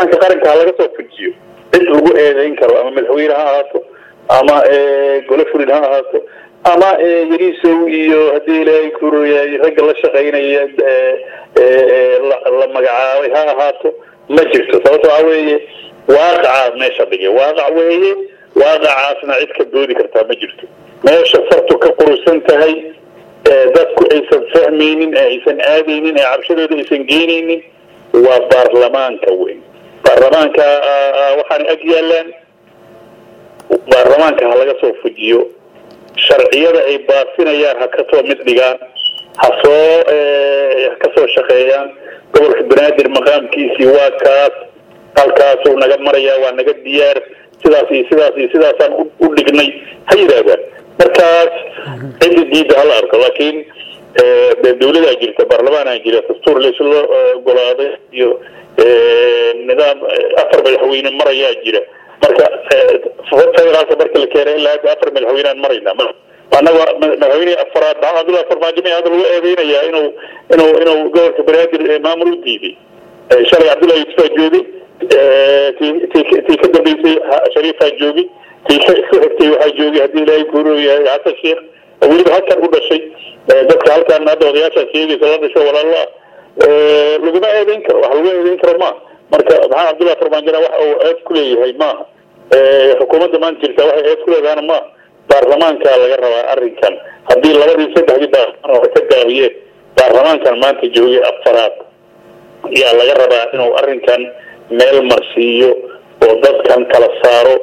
baarlamaanka qaranka ha laga soo fujiyo cid lagu eedeyn karo ama madaxweyne ha ahaato ama gole fulin ha ahaato ama yariisow iyo haddii ilaahay kuroyaay ragga la shaqaynaya la magacaabay ha ahaato ma jirto sababto waxa weeye waaqacaa meesha dhigay waaqac weeye waaqacaasna cid ka doodi kartaa ma jirto meesha fartu ka qurusan tahay dadku aysan fahmaynin ee aysan aadaynin ee cabshadooda aysan geynaynin waa baarlamaanka weyn baarlamaanka waxaana ag yaalaan baarlamaanka ha laga soo fujiyo sharciyada ay baafinayaan ha kasoo mid dhigaan ha soo ha kasoo shaqeeyaan gobolka banaadir maqaamkiisii waa kaas halkaasuu naga marayaa waa naga diyaar sidaas iyo sidaas iyo sidaasaan u dhignay ha yidhaahdaan markaas cidda diidda hala arko laakiin dawladaa jirta baarlamaanaa jira dastuur laysla ogolaaday iyo nidaam afar madaxweyne marayaa jira marka federaalka marka la keenay ilaa hadda afar madaxweynaan maraynaa annaga madaxweyne afaraad maxamed abdullahi farmaajo may hadda lagu eedeynayaa inuu inuu inuu gobolka banaadir maamul u diiday shalay cabdullahi yusufaa joogay tii ka dambeysay shariifaa joogay tii ka xigtay waxaa joogay haddii ilaahay kuurooyahay xasan sheekh weliba halkan u dhashay dadka halkan hadda odayaashaa sheegaysa la dhasho walaala laguma eedeyn karo wax lagu eedeyn karo maaha marka maxamed cabdullahi farmaajona wax uu eed ku leeyahay maaha xukuumadda maanta jirta waxay eed ku leedahana maaha baarlamaanka laga rabaa arrinkan haddii labadii saddexdii baarlamaan hore ka gaabiyeen baarlamaankan maanta joogay afaraad yaa laga rabaa inuu arrinkan meel marsiiyo oo dadkan kala saaro